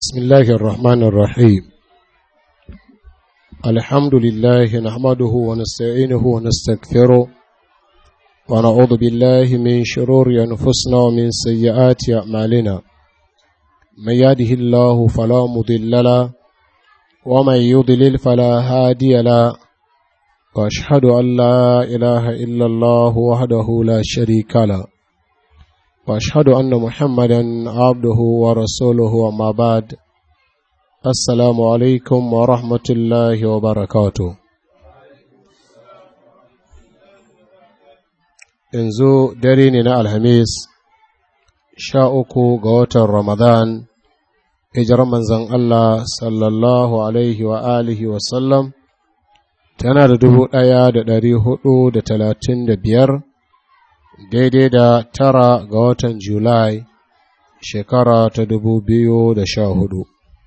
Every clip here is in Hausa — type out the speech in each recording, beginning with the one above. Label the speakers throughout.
Speaker 1: بسم الله الرحمن الرحيم الحمد لله نحمده ونستعينه ونستغفره ونعوذ بالله من شرور أنفسنا ومن سيئات أعمالنا من يهده الله فلا مضل له ومن يضلل فلا هادي له وأشهد أن لا إله إلا الله وحده لا شريك له واشهد ان محمدا عبده ورسوله وما بعد السلام عليكم ورحمه الله وبركاته yanzu dare ne na alhamis sha uku ga watan ramadan hijirar manzan allah sallallahu alaihi wa alihi wasallam tana da dubu ɗaya da ɗari hudu da talatin da biyar daidai da tara ga watan Julai shekara ta dubu biyu da sha hudu.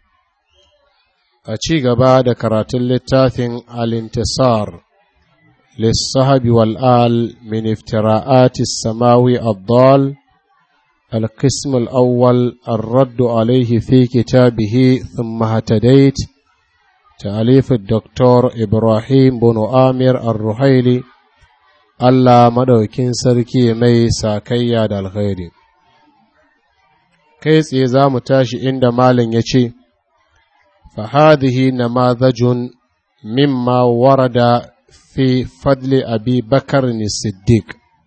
Speaker 1: A ci gaba da karatun littafin Alintisar, lissahabi wal'al min iftira'ati samawi abdal القسم الأول الرد عليه في كتابه ثم هتديت تأليف الدكتور إبراهيم بن آمر الرحيلي Allah maɗaukin sarki mai sakayya da alkhairi. Kai tsaye za mu tashi inda Malin ya ce, Fahadihi na mazajun mimma warada fi fadli abi bakar ni siddiq.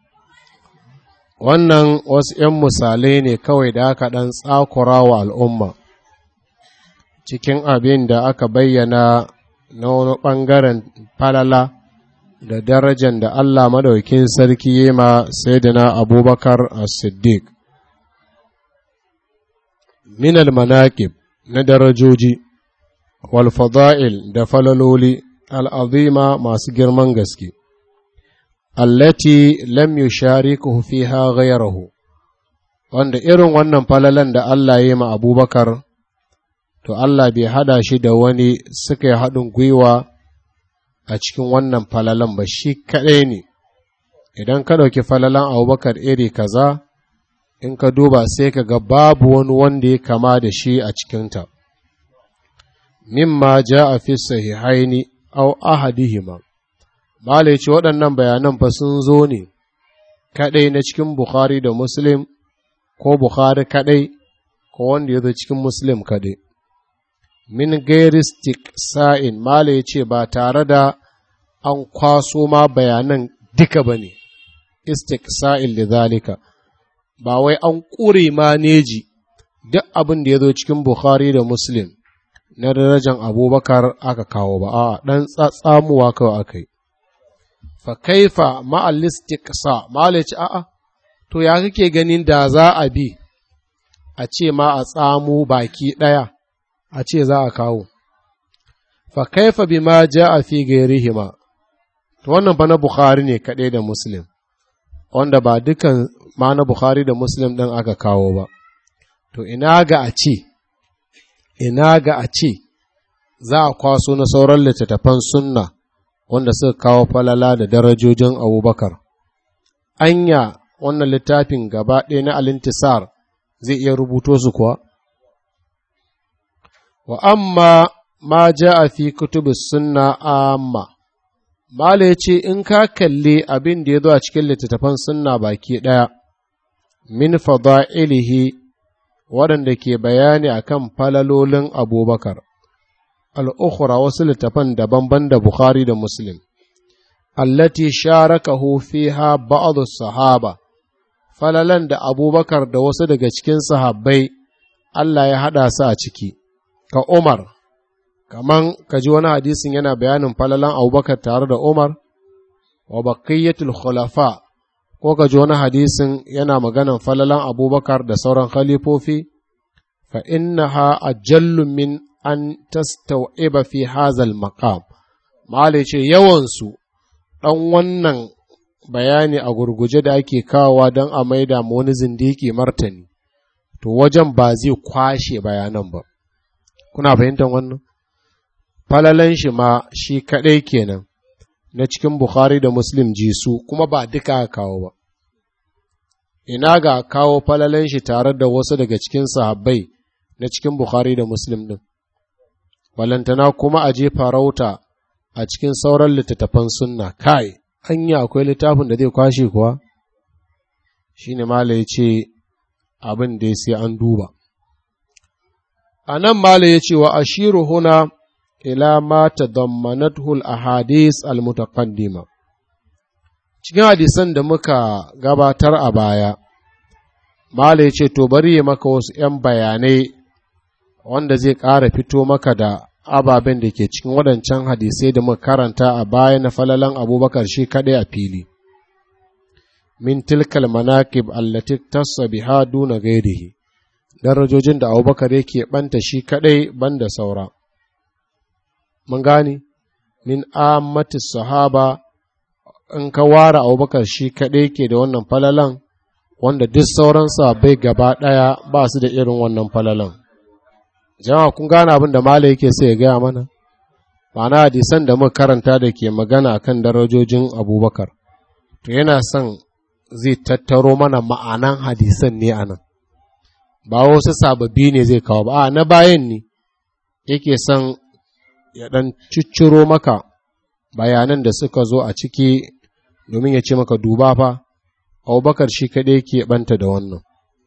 Speaker 1: Wannan wasu ’yan misalai ne kawai da aka ɗan tsakura wa al'umma, cikin abin da aka bayyana na wani ɓangaren falala. da darajar da Allah madaukin sarki yi ma Sayyidina Abubakar as-Siddiq. Minal manaqib na darajoji, wal fada'il da falaloli al'azima masu girman gaske, allati lam yusharikuhu fiha ghayrahu wanda irin wannan falalan da Allah ya yi ma Abubakar, to Allah bai hada shi da wani suka yi haɗin gwiwa a cikin wannan falalan ba shi kaɗai ne idan ka ɗauki falalan abubakar iri kaza in ka duba sai ka ga babu wani wanda ya kama da shi a cikinta mimma ja a fi sahihaini au ahadihima mala ce waɗannan bayanan fa sun zo ne kaɗai na cikin bukhari da muslim ko bukhari kaɗai ko wanda ya zo cikin muslim kaɗai min gairistik sa'in mala ya ce ba tare da an kwaso ma bayanan duka ba ne istik sa'il da zalika ba wai an ƙure maneji duk abin da ya zo cikin bukhari da muslim na darajan abubakar aka kawo ba a ɗan tsatsamuwa kawai aka yi fa kaifa ma'alistik sa mala ya ce a'a to ya kake ganin da za a bi a ce ma a tsamo baki ɗaya a ce za a kawo. Fa kaifa bima a fi gairihima, to wannan fa na Bukhari ne kaɗai da Muslim, wanda ba dukan ma na Bukhari da Muslim ɗin aka kawo ba. To ina ga a ce, ina ga a ce, za a kwaso na sauran littattafan sunna wanda suka kawo falala da darajojin Abubakar. Anya wannan littafin gaba ɗaya na alintisar zai iya rubuto su kuwa? wa amma ma ja a fi kutubus sunna amma Mala ya ce in ka kalli abin da ya zo a cikin littattafan sunna baki ɗaya min fada'ilihi waɗanda ke bayani a kan falalolin abubakar al'ukhura wasu littattafan daban-ban da Bukhari da Muslim allati sharakahu fiha ba'd sahaba falalan da abubakar da wasu daga cikin sahabbai Allah ya haɗa su a ciki ka Umar, kaman ka ji wani hadisin yana bayanin falalan abubakar tare da Umar, wa bakayyatul khulafa ko ka ji wani hadisin yana maganan falalan abubakar da sauran khalifofi, fa innaha ajallu min an tastawiba fi hazal maqam Mala ce yawansu ɗan wannan bayani a gurguje da ake kawowa don a maida ma wani zindiki martani, to wajen ba zai kwashe bayanan ba. kuna fahimtar wannan falalan shi ma shi kaɗai kenan na cikin Bukhari da Muslim ji su kuma ba duka kawo ba ina ga kawo falalan shi tare da wasu daga cikin sahabbai na cikin Bukhari da Muslim ɗin. Balantana kuma a je farauta a cikin sauran littattafan sunna, kai, hanya akwai littafin da zai kwashe kuwa? Shi ne Mala ya ce abin da sai an duba. A nan Mala ya ce wa ashiru huna ila ma tadammanathu al-ahadith al-mutaqaddima cikin hadisan da muka gabatar a baya Mala ya ce to bari ya maka wasu ‘yan bayanai wanda zai ƙara fito maka da ababen da ke cikin waɗancan hadisai da muka karanta a baya na falalan abubakar shi kaɗai a fili min tilkal manaqib allati tassa biha duna gairihi darajojin da abubakar yake ɓanta shi kaɗai banda saura mun gane min ammati sahaba in ka ware abubakar shi kaɗai ke da wannan falalan wanda duk sauran bai gaba ɗaya ba su da irin wannan falalan jama'a kun gane abin da mala yake sai ya gaya mana ma'ana hadisan da muka karanta da ke magana akan darajojin abubakar to yana son zai tattaro mana ma'anan hadisan ne a nan ba wasu sababbi ne zai kawo ba a na bayan ne yake son ya ɗan cicciro maka bayanan da suka zo a ciki domin ya ce maka duba fa abubakar shi kaɗai ke ɓanta da wannan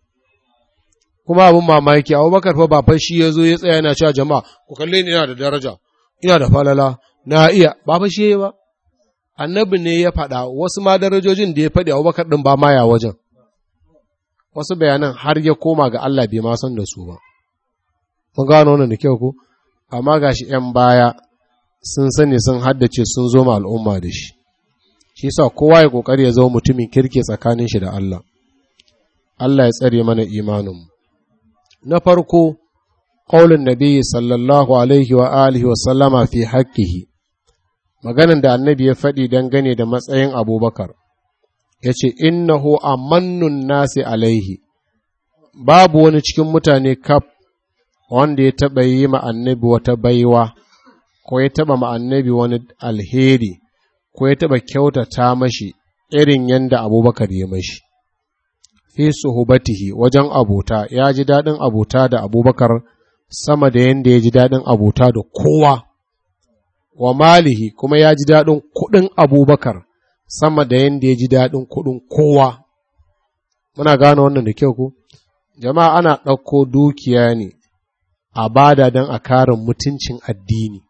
Speaker 1: kuma abin mamaki abubakar fa ba fa shi ya zo ya tsaya yana cewa jama'a ku kalle ni ina da daraja ina da falala na iya ba fa shi ba annabi ne ya faɗa wasu ma darajojin da ya faɗi abubakar ɗin ba maya wajen wasu bayanan har ya koma ga Allah bai ma san da su ba mun gano wannan da kyau ko amma gashi ‘yan baya sun sani sun haddace sun zo ma al'umma da shi shi sa kowa ya ƙoƙari ya zama mutumin kirke tsakanin shi da Allah Allah ya tsare mana imaninmu na farko ƙaulin nabi sallallahu alaihi wa alihi wa sallama fi haƙƙihi maganin da annabi ya faɗi dangane da matsayin abubakar ya ce innahu amannun nasi alaihi babu wani cikin mutane kaf wanda ya taɓa yi ma annabi wata baiwa ko ya taɓa ma annabi wani alheri ko ya taɓa kyautata mashi irin yadda abubakar ya mashi fi suhubatihi wajen abota ya ji daɗin abota da abubakar sama da yadda ya ji daɗin abota da kowa wa malihi kuma ya ji daɗin kuɗin abubakar sama da yadda ya ji daɗin kuɗin kowa muna gane wannan da kyau ko jama'a ana ɗauko dukiya ne a bada don a kare mutuncin addini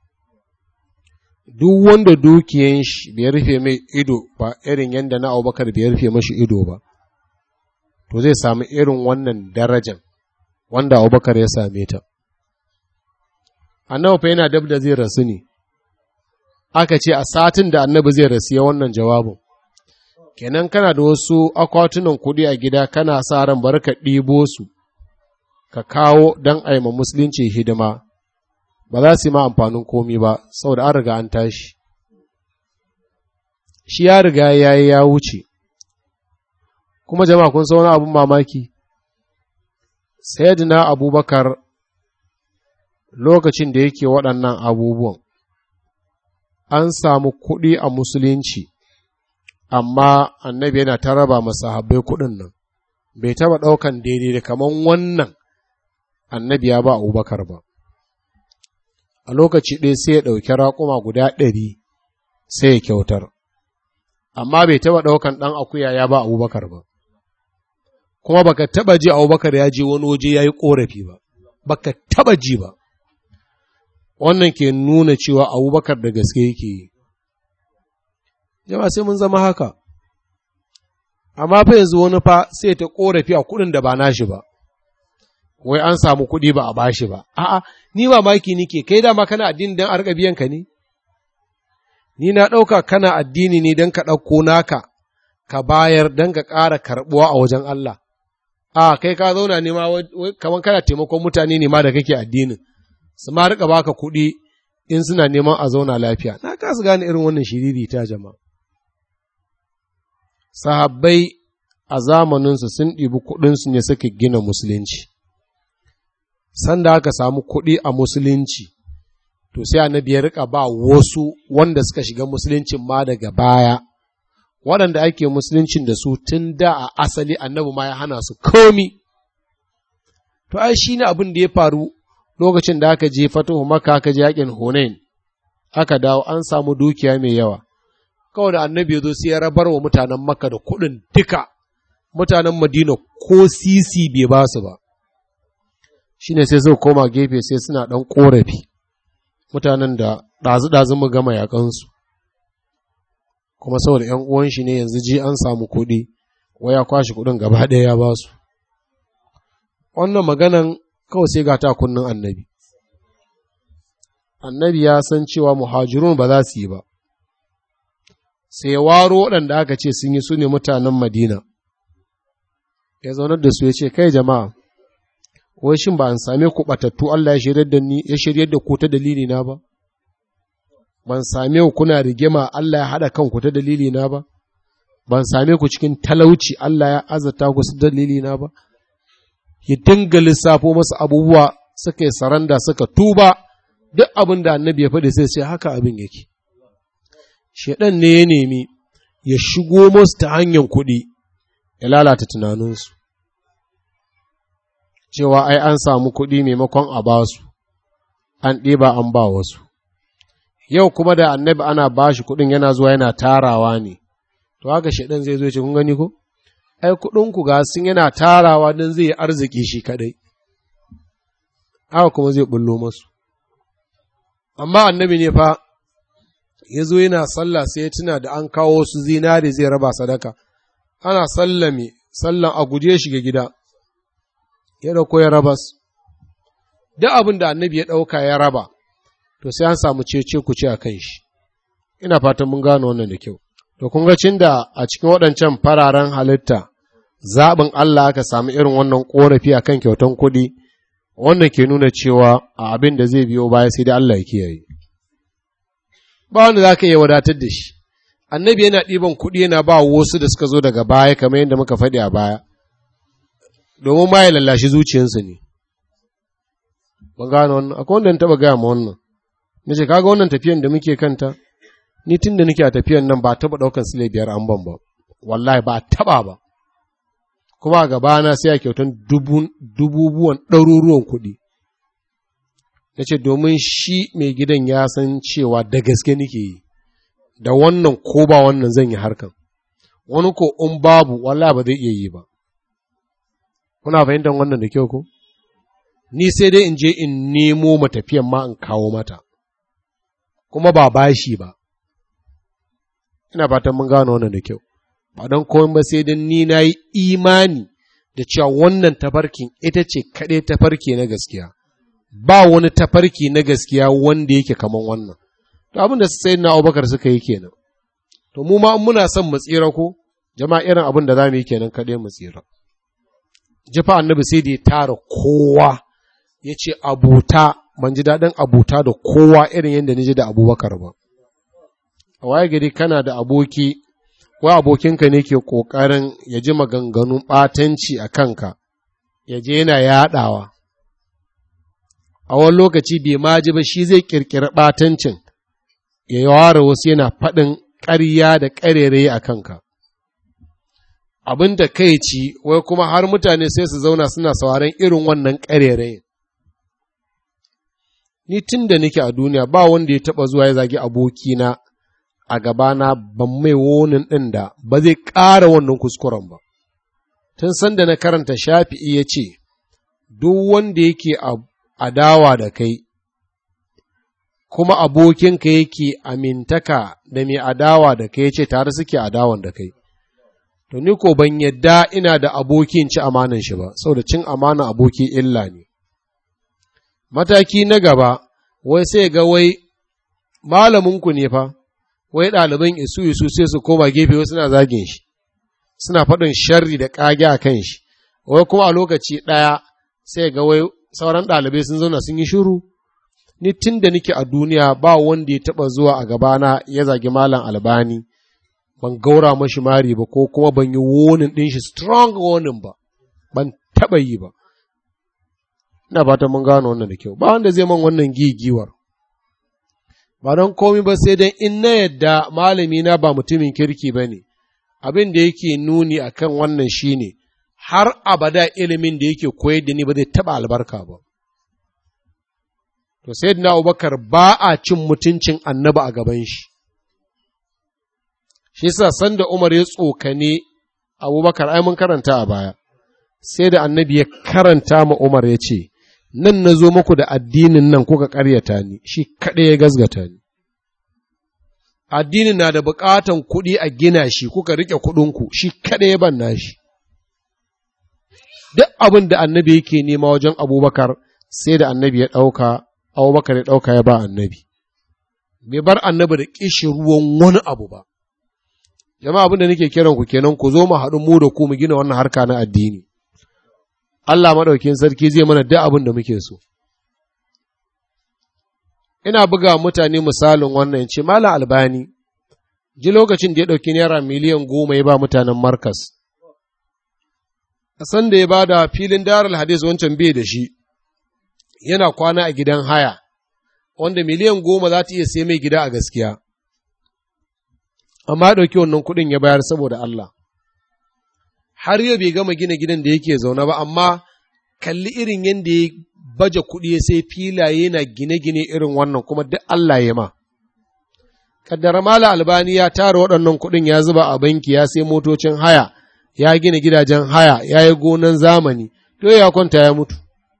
Speaker 1: duk wanda dukiyan shi bai rufe mai ido ba irin yadda na abubakar bai rufe mashi ido ba to zai sami irin wannan darajan wanda abubakar ya same ta annabi fa yana dab da zai rasu ne aka ce a satin da annabi zai rasu ya wannan jawabin kenan kana da wasu akwatunan kuɗi a gida kana sa ran bar ka ɗibo su ka kawo don aima musulunci hidima ba za su yi ma amfanin komi ba saboda an riga an tashi shi ya riga ya yi ya wuce kuma jama'a kun san wani abin mamaki sayyidina abubakar lokacin da yake waɗannan abubuwan an samu kuɗi a musulunci amma annabi yana ta raba masahabbai kuɗin nan bai taɓa ɗaukan daidai da kaman wannan annabi ya ba abubakar ba a lokaci ɗaya sai ya ɗauki raƙuma guda ɗari sai ya kyautar amma bai taɓa ɗaukan ɗan akuya ya ba abubakar ba kuma baka taɓa ji abubakar ya je wani waje ya yi ƙorafi ba baka taɓa ji ba wannan ke nuna cewa abubakar da gaske yake yi jama'a sai mun zama haka amma fa yanzu wani fa sai ta korafi a kuɗin da ba nashi ba wai an samu kuɗi ba a bashi ba a'a ni mamaki nike kai dama kana addini don a riƙa biyan ka ne ni na ɗauka kana addini ne don ka ɗauko naka ka bayar don ka ƙara karɓuwa a wajen Allah a kai ka zauna ne ma kamar kana taimakon mutane ne ma da kake addinin su ma riƙa baka kuɗi in suna neman a zauna lafiya na kasu gane irin wannan shiriri ta jama'a sahabbai a zamaninsu sun ɗibi kuɗinsu ne suka gina musulunci sanda aka samu kuɗi a musulunci to sai annabi ya rika ba wasu wanda suka shiga musuluncin ma daga baya waɗanda ake musuluncin da su tun da a asali annabi ma ya hana su komi to ai shi ne abin da ya faru lokacin da aka je fatuhu maka aka je yakin hunain aka dawo an samu dukiya mai yawa kawai da annabi ya zo sai ya rabar wa mutanen maka da kuɗin duka mutanen madina ko sisi bai ba su ba shine sai suka koma gefe sai suna ɗan ƙorafi mutanen da ɗazu-ɗazu mu gama yaƙansu kuma saboda ‘yan uwan shi ne yanzu ji an samu kuɗi waya kwashe kuɗin gaba ɗaya ya ba su wannan maganan kawai sai ga ta kunnin annabi annabi ya san cewa muhajirun ba za su yi ba sai ya waro waɗanda aka ce sun yi su ne mutanen madina ya zaunar da su ya ce kai jama'a wai shin ba an same ku batattu Allah ya shiryar da ni ya shiryar da ku ta dalili na ba ban same ku kuna rigima Allah ya hada kanku ta dalili na ba ban same ku cikin talauci Allah ya azata ku su dalili na ba ya dinga lissafo masa abubuwa suka yi saranda suka tuba duk abin da annabi ya faɗi sai sai haka abin yake shedan ne ya nemi ya shigo musu ta hanyar kuɗi ya lalata tunaninsu cewa ai an samu kuɗi maimakon a ba su, an ɗiba an ba wasu. Yau kuma da annabi ana ba shi kuɗin yana zuwa yana tarawa ne, to haka shaɗan zai zo ce kun gani ko? Ai kuɗinku ga sun yana tarawa don zai yi arziki shi kaɗai, haka kuma zai bullo masu. Amma annabi ne fa, ya zo yana sallah sai ya tuna da an kawo su zinare zai raba sadaka, ana sallame, sallan a guje shiga gida. ya ɗauko ya rabas, duk abin da annabi ya ɗauka ya raba, to sai an samu cece ku ce a kan shi, ina fatan mun gano wannan da kyau. To, kun ga cin da a cikin waɗancan fararen halitta, zaɓin Allah aka samu irin wannan ƙorafi a kan kyautan kuɗi, wannan ke nuna cewa a abin da zai biyo baya sai dai Allah ya kiyaye. Ba wanda za ka iya wadatar da shi, annabi yana ɗiban kuɗi yana ba wasu da suka zo daga baya kamar yadda muka faɗi a baya. domin ma ya lallashi zuciyarsu ne. Ban gano wannan, akwai wanda taɓa gaya ma wannan, na ce, kaga wannan tafiyan da muke kanta, ni tun da nake a tafiyan nan ba taɓa ɗaukan sile biyar an ban ba, wallahi ba taɓa ba. Kuma a gabana sai a kyautan dububuwan ɗaruruwan kuɗi. Na ce, domin shi mai gidan ya san cewa da gaske nake yi, da wannan ko ba wannan zan yi harkan. Wani ko in babu, wallahi ba zai iya yi ba. kuna fahimtar wannan da kyau ko ni sai dai in je in nemo matafiyan ma in kawo mata kuma ba bashi ba ina fatan mun gano wannan da kyau ba don komai ba sai dan ni na yi imani da cewa wannan tafarkin ita ce kaɗai tafarki na gaskiya ba wani tafarki na gaskiya wanda yake kaman wannan to abin da sai na abubakar suka yi kenan to mu ma muna son mu tsira ko jama'a irin abin da za mu yi kenan kaɗai mu tsira jifa annabi sai da ya tara kowa ya ce abuta ban ji daɗin abuta da kowa irin yadda ni ji da abubakar ba a waye gari kana da aboki wa abokinka ne ke ƙoƙarin ya ji maganganun ɓatanci a kanka ya je yana yaɗawa a wani lokaci bai ma ji ba shi zai ƙirƙiri ɓatancin ya yi ware wasu yana faɗin ƙarya da ƙarere a kanka abin da kai ci wai kuma har mutane sai su zauna suna sauraron irin wannan ƙarerayin ni tun da nake a duniya ba wanda ya taɓa zuwa ya zagi abokina a gabana ban mai wonin ɗin da ba zai ƙara wannan kuskuren ba tun sanda na karanta shafi'i ya ce duk wanda yake adawa da kai kuma abokinka yake amintaka da mai adawa da kai ya ce tare suke adawan da kai to ni ko ban yadda ina da abokin ci amanan shi ba saboda cin amanan aboki illa ne mataki na gaba wai sai ga wai malaminku ne fa wai ɗaliban isu isu sai su koma gefe wasu suna zagin shi suna faɗin sharri da ƙage a kan shi wai kuma a lokaci ɗaya sai ga wai sauran ɗalibai sun zauna sun yi shiru ni tun da nake a duniya ba wanda ya taɓa zuwa a gabana ya zagi malam albani ban gaura mashi mari ba ko kuma ban yi wonin ɗin shi strong wonin ba ban taɓa yi ba ina fatan mun gano wannan da kyau ba wanda zai man wannan gigiwar ba don komi ba sai dan in na yadda malami na ba mutumin kirki ba ne abin da yake nuni akan wannan shine har abada ilimin da yake koyar da ni ba zai taɓa albarka ba. To, sai na Abubakar ba a cin mutuncin annaba a gaban shi. Shi sa sanda Umar ya tsokane Abubakar ai mun karanta a baya, sai da annabi ya karanta ma Umar ya ce, Nan na zo muku da addinin nan kuka ƙaryata ni, shi kaɗai ya gazgata ni. Addinin na da buƙatan kuɗi a gina shi, kuka riƙe kuɗinku, shi kaɗai ya ban nashi. Duk abin da annabi yake nema wajen Abubakar, sai da annabi ya ɗauka, Abubakar ya ɗauka ya ba annabi. Bai bar annabi da ƙishi ruwan wani abu ba. jama'a abin da nake kiran ku kenan ku zo mu haɗu mu da ku mu gina wannan harka na addini Allah maɗaukin sarki zai mana duk abin da muke so ina buga mutane misalin wannan ce malam albani ji lokacin da ya ɗauki naira miliyan goma ya ba mutanen markas a san da ya ba da filin darar hadis wancan bai da shi yana kwana a gidan haya wanda miliyan goma za ta iya sai mai gida a gaskiya amma ya ɗauki wannan kuɗin ya bayar saboda Allah. Har yau bai gama gina gidan da yake zaune ba, amma kalli irin yadda ya baje kuɗi ya sai filaye na gine-gine irin wannan kuma duk Allah ya ma. Kaddara Mala Albani ya tara waɗannan kuɗin ya zuba a banki ya sai motocin haya, ya gina gidajen haya, ya yi gonan zamani, to ya kwanta ya mutu.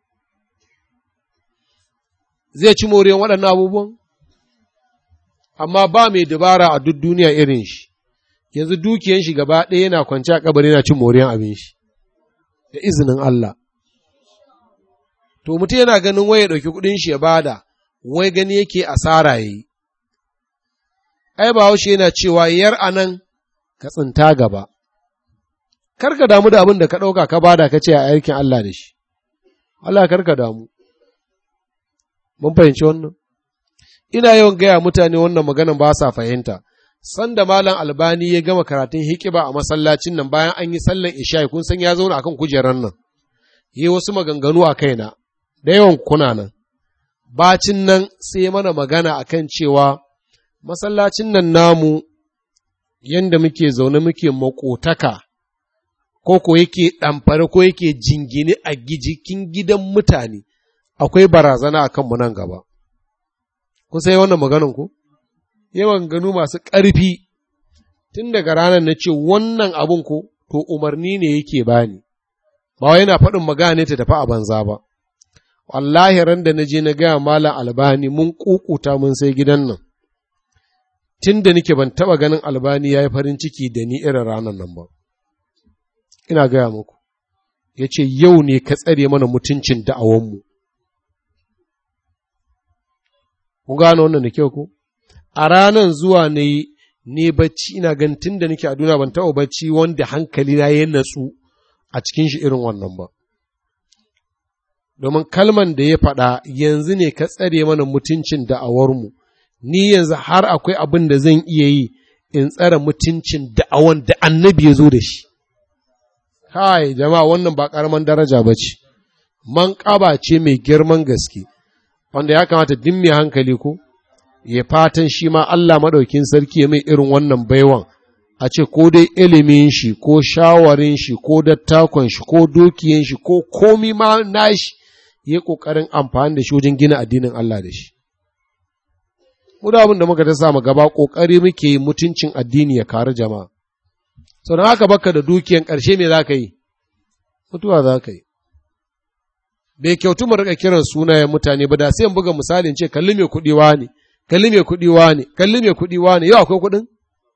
Speaker 1: Zai ci moriyan waɗannan abubuwan? amma ba mai dabara a duk duniya irin shi, yanzu dukiyan shi gaba ɗaya yana kwance a kabari yana cin moriyan abin shi, da izinin Allah. To, mutum yana ganin wai ya ɗauki kuɗin shi ya bada, wai gani yake asara ya yi. Ai, ba haushe yana cewa yar a nan ka tsinta gaba. Kar ka damu da abin da ka ɗauka ka bada ka ce a aikin Allah da shi. Allah kar ka damu. Mun fahimci wannan? ina yawan gaya mutane wannan maganan ba sa fahimta sanda malam albani ya gama karatun hikiba a masallacin nan bayan an yi sallan isha'i kun san ya zauna akan kujerar nan yi wasu maganganu a kaina da yawan kuna nan bacin nan sai mana magana akan cewa masallacin nan namu yanda muke zaune muke makotaka ko ko yake ɗamfare ko yake jingine a jikin gidan mutane akwai barazana a kanmu nan gaba kun sai wannan maganan ku yawan ganu masu ƙarfi tun daga ranar na ce wannan abun ko to umarni ne yake bani ba wai yana faɗin magana ta tafi a banza ba wallahi ran da na je na gaya malam albani mun kukuta mun sai gidan nan tun da nake ban taɓa ganin albani ya yi farin ciki da ni irin ranar nan ba ina gaya muku ya ce yau ne ka tsare mana mutuncin da'awanmu Kun gano wannan da kyau ko? A ranan zuwa ne ne bacci ina ganin tun da nake a duniya ban taɓa bacci wanda hankali na ya natsu a cikin shi irin wannan ba. Domin kalman da ya faɗa yanzu ne ka tsare mana mutuncin da'awarmu, ni yanzu har akwai abin da zan iya yi in tsare mutuncin da'awan da annabi ya zo da shi. Kai, jama'a wannan ba ƙaramin daraja ba ce, man ƙaba ce mai girman gaske. wanda ya kamata duk mai hankali ko ya fatan shi ma Allah maɗaukin sarki ya mai irin wannan baiwan a ce ko dai ilimin shi ko shawarin shi ko dattakon shi ko dukiyan shi ko komi ma nashi ya ƙoƙarin amfani da shi wajen gina addinin Allah da shi. Mu da abin da muka ta samu gaba ƙoƙari muke yi mutuncin addini ya karu jama'a. Sau da haka baka da dukiyan ƙarshe me za ka yi? Mutuwa za ka yi. bai kyautu mu rika kiran sunayen mutane ba da sai buga misalin ce kalli mai kuɗi ne kalli mai kuɗi ne kalli mai kuɗi ne yau akwai kuɗin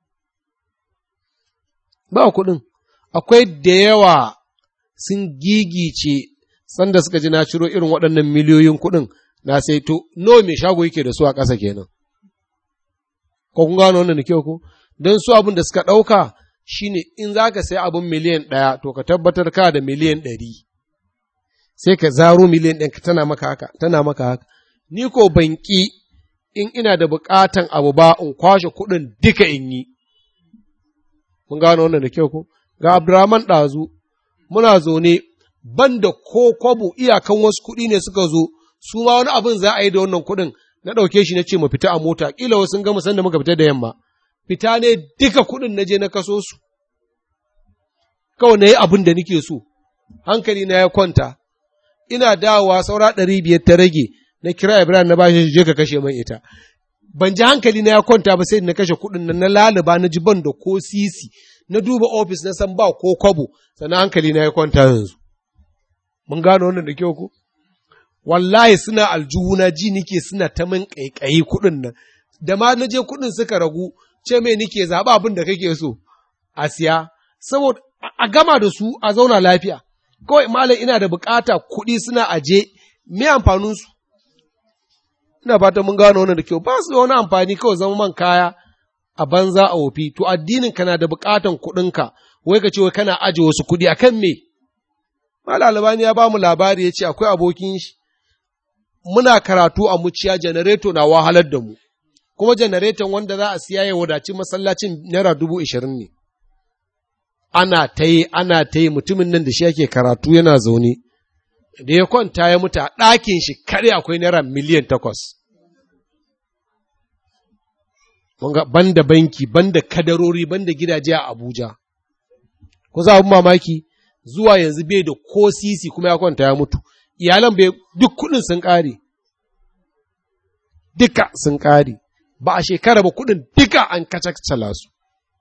Speaker 1: ba kuɗin akwai da yawa sun gigice sanda suka ji na ciro irin waɗannan miliyoyin kuɗin na sai to nawa mai shago yake da su a ƙasa kenan ko kun gano wannan da kyau ko don su abin da suka ɗauka shine in za ka sai abin miliyan ɗaya to ka tabbatar ka da miliyan ɗari sai ka zaro miliyan ɗin ka tana maka haka tana maka haka ni ko banki in ina da buƙatan abu ba in kwashe kuɗin duka in yi mun gano wannan da kyau ko ga Abdurrahman ɗazu muna zaune ban da ko kwabo iyakan wasu kuɗi ne suka zo su ma wani abin za a yi da wannan kuɗin na ɗauke shi na ce mu fita a mota ƙila wasu sun gama sanda muka fita da yamma fita ne duka kuɗin na je na kaso su kawai na yi abin da nake so hankali na ya kwanta ina dawowa saura ɗari biyar ta rage na kira Ibrahim na bashi je ka kashe man ita ban ji hankali na ya kwanta ba sai na kashe kuɗin nan na laluba na ji ban da ko sisi na duba ofis na san ba ko kwabo sannan hankali na ya kwanta yanzu mun gano wannan da kyau ko wallahi suna aljuhuna ji nike suna ta min ƙaiƙayi kuɗin nan da ma na je kuɗin suka ragu ce mai nike zaɓa abin da kake so a siya saboda a gama da su a zauna lafiya kawai malam ina da bukata kuɗi suna aje me amfanin su ina fatan mun gano wannan da kyau ba su da wani amfani kawai zama man kaya a banza a wofi to addinin kana da bukatan kuɗinka wai ka ce wai kana aje wasu kuɗi akan me malam albani ya ba mu labari ya ce akwai abokin shi muna karatu a muciya janareto na wahalar da mu kuma janareton wanda za a siya ya wadaci masallacin naira dubu ishirin ne ana ta yi ana ta yi mutumin nan da shi yake karatu yana zaune da ya kwanta ya mutu a ɗakin shi kare akwai naira miliyan takwas banda banki banda kadarori banda gidaje a abuja ku za abin mamaki zuwa yanzu bai da ko sisi kuma ya kwanta ya mutu iyalan bai duk kuɗin sun ƙare duka sun ƙare ba a shekara ba kuɗin duka an kacacala su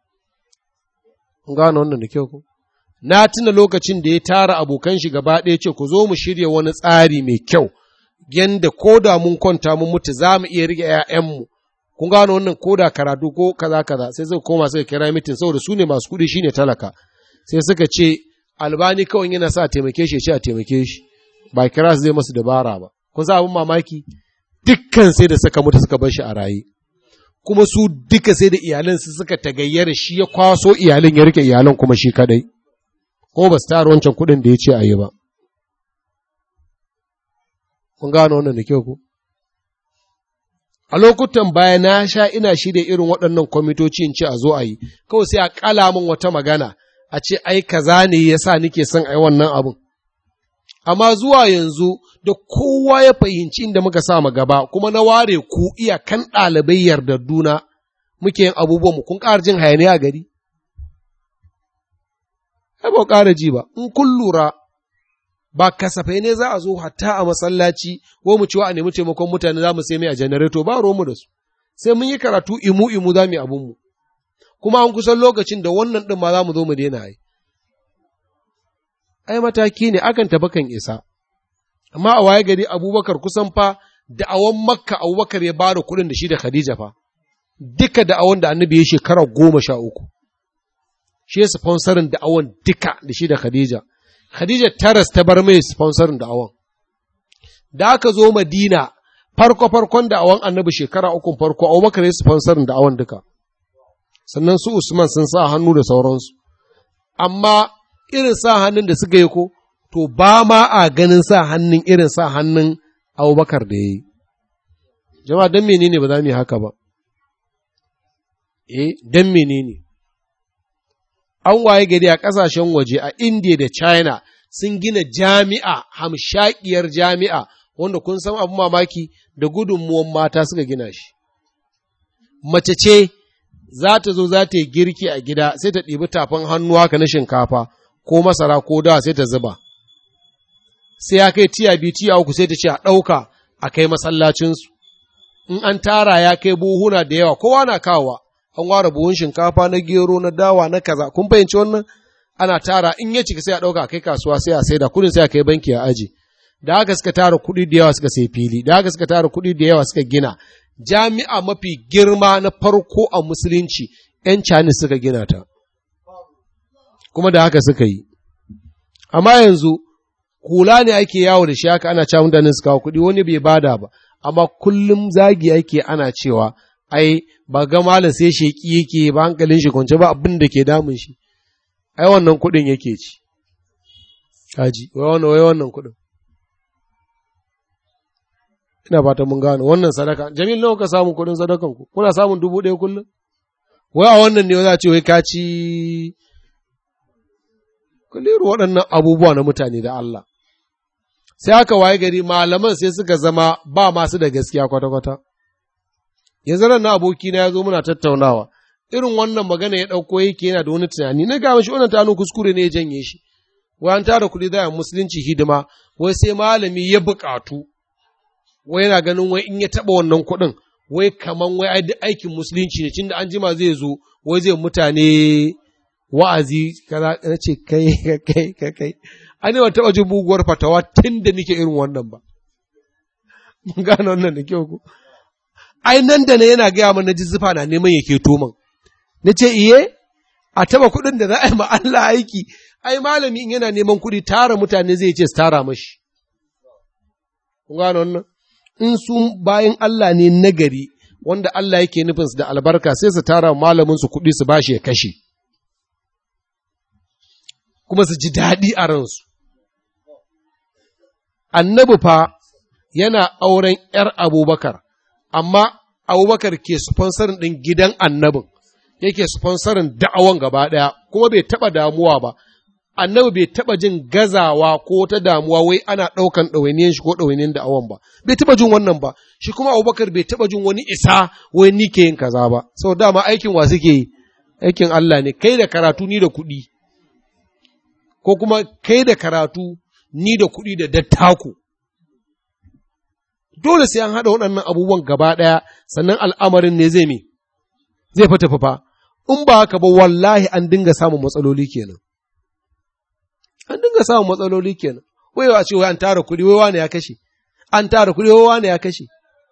Speaker 1: gano wannan da kyau ko na tuna lokacin da ya tara abokan shi gaba ɗaya ce ku zo mu shirya wani tsari mai kyau yanda ko da mun kwanta mun mutu za mu iya rike ‘ya'yanmu kun gano wannan ko da karatu ko kaza kaza sai suka koma suka kira mitin saboda su ne masu kuɗi shine talaka sai suka ce albani kawai yana sa taimake shi ce a taimake shi ba kira su zai masu dabara ba kun sa abin mamaki dukkan sai da suka mutu suka bar shi a raye kuma su duka sai da iyalan su suka tagayyara shi ya kwaso iyalan ya rike iyalan kuma shi kadai ko ba su tara wancan kuɗin da ya ce a yi ba kun gano wannan da kyau ko a lokutan baya na sha ina shirya irin waɗannan kwamitoci in ce a zo a yi kawai sai a ƙala min wata magana a ce ai kaza ne ya sa nike son a yi wannan abin amma zuwa yanzu da kowa ya fahimci inda muka sa mu gaba kuma na ware ku iyakan ɗalibai yardarduna muke yin abubuwan mu kun ƙara jin hayaniya a gari ai ba ƙara ji ba in kun lura ba kasafai ne za a zo hatta a masallaci ko mu ciwa a nemi taimakon mutane za mu sai mai a janareto ba mu da su sai mun yi karatu imu imu za mu yi abun mu kuma an kusan lokacin da wannan ɗin ma za mu zo mu daina yi ai mataki ne akan tafi kan isa amma a waye gari abubakar kusan fa da'awan makka abubakar ya bada kuɗin da shi da khadija fa duka da'awan da annabi ya shekara goma sha uku shi ya sponsorin da'awan duka da shi da khadija khadija taras ta bar mai sponsorin da'awan da aka zo madina farko farkon da'awan annabi shekara uku farko abubakar ya sponsorin da'awan duka sannan su usman sun sa hannu da sauransu amma irin sa hannun da suka yi ko, to ba ma a ganin sa hannun irin sa hannun abubakar da ya yi. Jama'a don menene ba za mu yi haka ba? Eh, don menene? An waye gari a ƙasashen waje a India da China sun gina jami'a, hamshakiyar jami'a, wanda kun san abu mamaki da gudunmuwan mata suka gina shi. Mace ce za ta zo za ta yi girki a gida sai ta ɗibi tafin hannu haka na shinkafa. ko masara ko dawa sai ta zuba, sai ya kai tiya biyu tiya uku sai ta ce a ɗauka a kai masallacinsu, in an tara ya kai buhuna da yawa kowa na kawowa, an ware buhun shinkafa na gero na dawa na kaza, kun fahimci wannan ana tara in ya cika sai a ɗauka a kai kasuwa sai a saida kudin sai a kai banki a aji. Da haka suka tara kuɗi da yawa suka sai fili, da haka suka tara kuɗi da yawa suka gina. Jami'a mafi girma na farko a musulunci, ‘yan cani suka gina ta. kuma da haka suka yi. Amma yanzu, hula ne ake yawo da shi haka ana cewa mutanen su kawo kuɗi wani bai bada ba, amma kullum zagi ake ana cewa, ai, ba ga malam sai sheki yake ba hankalin shi kwance ba abin da ke damun shi, ai wannan kuɗin yake ci. Kaji, wai wannan wai wannan kuɗin. Ina fata mun gano wannan sadaka, Jamil nawa ka samun kuɗin sadakan ku, kuna samun dubu ɗaya kullum? Wai a wannan ne za a ce wai ka ci kulliru waɗannan abubuwa na mutane da Allah. Sai aka waye gari malaman sai suka zama ba masu da gaskiya kwata-kwata. Yanzu ran na abokina ya zo muna tattaunawa, irin wannan magana ya ɗauko yake yana da wani tunani, na gama shi wannan tanu kuskure ne ya janye shi. wai an tara kuɗi za a musulunci hidima wai sai malami ya buƙatu wai yana ganin wai in ya taɓa wannan kuɗin wai kaman wai aikin musulunci ne tunda an jima zai zo wai zai mutane wa'azi kaza na ce kai kai kai kai an yi taɓa jin buguwar fatawa tun da nake irin wannan ba mun gane wannan da kyau ku ai nan da na yana gaya mana jizzufa na neman ya keto man na ce iye a taɓa kuɗin da za a yi ma Allah aiki ai malami in yana neman kuɗi tara mutane zai ce su tara mashi kun gane wannan in su bayan Allah ne nagari wanda Allah yake nufinsu da albarka sai su tara malamin su kuɗi su bashi ya kashe kuma su ji daɗi a ransu annabi fa yana auren ‘yar abubakar amma abubakar ke sponsorin ɗin gidan annabin yake sponsorin da'awan gaba ɗaya kuma bai taɓa damuwa ba annabi bai taɓa jin gazawa ko ta damuwa wai ana ɗaukan ɗawainiyan shi ko ɗawainiyan da'awan ba bai taɓa jin wannan ba shi kuma abubakar bai taɓa jin wani isa wai ni ke yin kaza ba sau dama aikin wa suke yi aikin Allah ne kai da karatu ni da kuɗi ko kuma kai da karatu ni da kuɗi da dattako dole sai an haɗa waɗannan abubuwan gaba ɗaya sannan al'amarin ne zai me zai fata fafa in ba haka ba wallahi an dinga samun matsaloli kenan an dinga samun matsaloli kenan wai a ce wai an tara kuɗi wai wane ya kashe an tara kuɗi wai wane ya kashe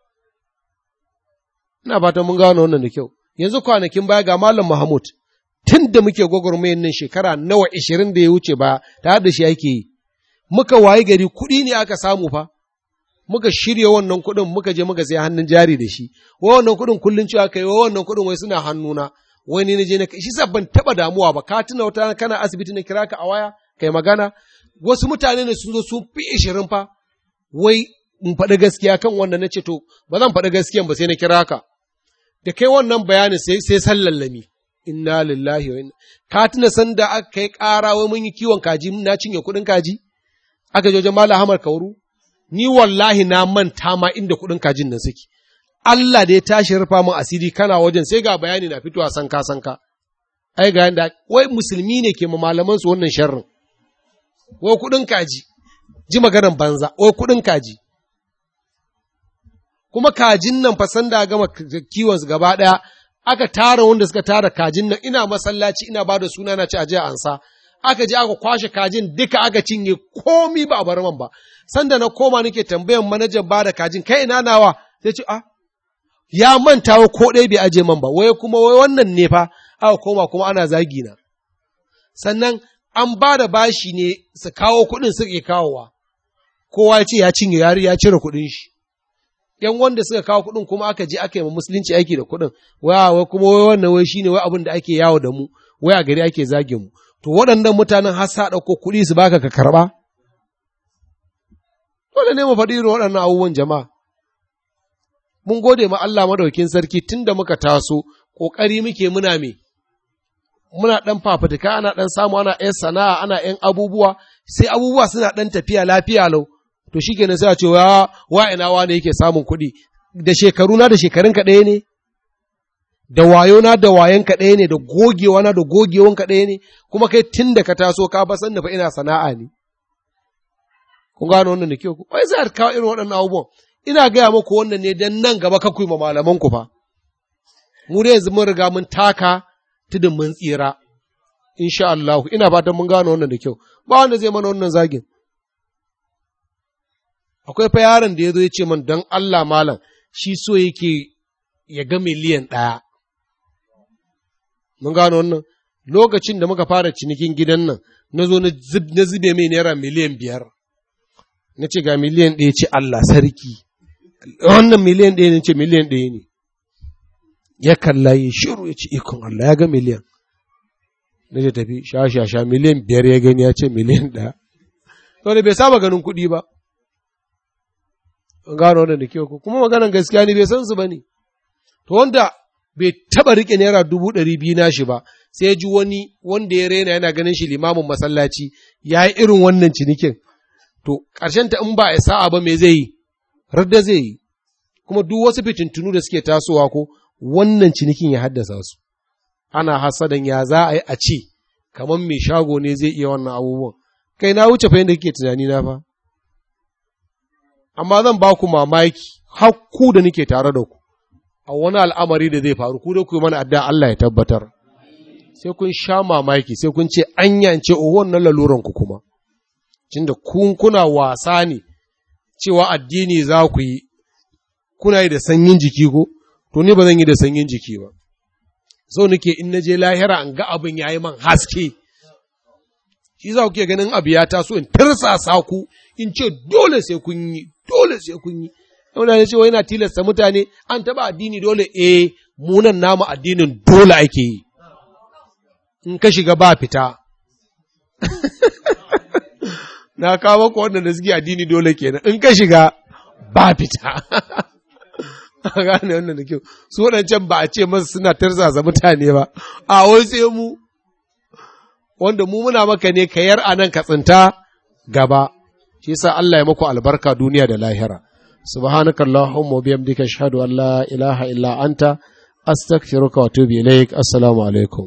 Speaker 1: ina fatan mun gano wannan da kyau yanzu kwanakin baya ga malam Mahmud tun da muke gwagwarmayar nan shekara nawa ishirin da ya wuce ba tare da shi ake yi muka wayi gari kuɗi ne aka samu fa muka shirya wannan kuɗin muka je muka sai hannun jari da shi wai wannan kuɗin kullun cewa kai wai wannan kuɗin wai suna hannuna wai ni na je na shi sa ban taɓa damuwa ba ka tuna wata kana asibiti na kira ka a waya kai magana wasu mutane ne sun zo sun fi ishirin fa wai in faɗi gaskiya kan wannan na ce to ba zan faɗi gaskiyan ba sai na kira ka da kai wannan bayanin sai sai sallallami inna lillahi wa inna ka tuna san da aka kai ƙara wai mun yi kiwon kaji na cinye kuɗin kaji aka je wajen Malam Ahmad Kauru ni wallahi na manta ma inda kuɗin kajin nan suke Allah da ya tashi rufa min asiri kana wajen sai ga bayani na fitowa sanka sanka ai ga yanda wai musulmi ne ke ma malaman su wannan sharrin wai kuɗin kaji ji maganar banza wai kuɗin kaji kuma kajin nan fa sanda gama kiwon su gaba ɗaya aka tara wanda suka tara kajin nan ina masallaci ina ba da suna na ci aje ansa aka je aka kwashe kajin duka aka cinye komi ba a bar man ba sanda na koma nake tambayan manajan ba da kajin kai ina nawa sai ce ah ya manta wa ko ɗaya bai aje man ba wai kuma wai wannan ne fa aka koma kuma ana zagi na sannan an ba da bashi ne su kawo kuɗin suke kawowa kowa ya ce ya cinye yari ya cire kuɗin shi ‘yan wanda suka kawo kuɗin kuma aka je aka yi ma musulunci aiki da kuɗin, waya wai kuma wai wannan wai shine wai abin da ake yawo da mu, wai a gari ake zage mu. To waɗannan mutanen har sa ɗauko kuɗi su baka ka karɓa? Dole ne mu faɗi irin waɗannan abubuwan jama'a. Mun gode ma Allah madaukin sarki tun da muka taso, ƙoƙari muke muna me, muna ɗan fafutuka ana ɗan samu ana ‘yan sana'a ana ‘yan abubuwa, sai abubuwa suna ɗan tafiya lafiya lau. to shi kenan sai a ce wa wa ina wane yake samun kuɗi da shekaru na da shekarun ka ɗaya ne da wayo na da wayan ka ɗaya ne da gogewa na da gogewan ka ɗaya ne kuma kai tun da ka taso ka ba san fa ina sana'a ne kun gano wannan da kyau wai sai kawo irin waɗannan abubuwan ina gaya muku wannan ne dan nan gaba ka kuyi ma malaman ku fa mu da yanzu mun riga mun taka tudun mun tsira insha Allah ina fatan mun gano wannan da kyau ba wanda zai mana wannan zagin akwai fa yaron da ya zo ya ce man don Allah malam shi so yake ya ga miliyan ɗaya. Mun gano wannan lokacin da muka fara cinikin gidan nan na zo na zube mai naira miliyan biyar. Na ce ga miliyan ɗaya ce Allah sarki, wannan miliyan ɗaya ne ce miliyan ɗaya ne. Ya kalla ya shiru ya ce ikon Allah ya ga miliyan. Na ce tafi sha sha sha miliyan biyar ya gani ya ce miliyan ɗaya. Saboda bai saba ganin kuɗi ba. gano wannan da kyau kuma maganan gaskiya ne bai san su bane to wanda bai taba rike naira dubu ɗari biyu na shi ba sai ji wani wanda ya rena yana ganin shi limamin masallaci ya yi irin wannan cinikin to ƙarshen ta in ba ya sa'a ba me zai yi radda zai yi kuma duk wasu fitintunu da suke tasowa ko wannan cinikin ya haddasa su ana hasadan ya za a yi a ce kamar mai shago ne zai iya wannan abubuwan kai na wuce fa yadda kike tunani na fa amma zan ba ku mamaki har ku da nake tare da ku a wani al'amari da zai faru ku da ku yi mana adda Allah ya tabbatar sai kun sha mamaki sai kun ce an yance o wannan laluran ku kuma tunda kun kuna wasa ne cewa addini za ku yi kuna yi da sanyin jiki ko to ni ba zan yi da sanyin jiki ba so nake in na je lahira an ga abin yayi man haske shi za ku ke ganin abu ya taso in tarsasa ku in ce dole sai kun yi dole sai kun yi wanda ya ce yana tilasta mutane an taba addini dole eh munan namu addinin dole ake yi in ka shiga ba fita na kawo ku wanda da suke addini dole kenan in ka shiga ba fita a gane wannan da kyau su waɗancan ba a ce masu suna tarzasa mutane ba a wai sai mu wanda mu muna maka ne ka yar anan ka tsinta gaba shi yasa Allah ya maku albarka duniya da lahira subhanaka allahumma bihamdika ashhadu an la ilaha illa anta astaghfiruka wa atubu ilaik assalamu alaikum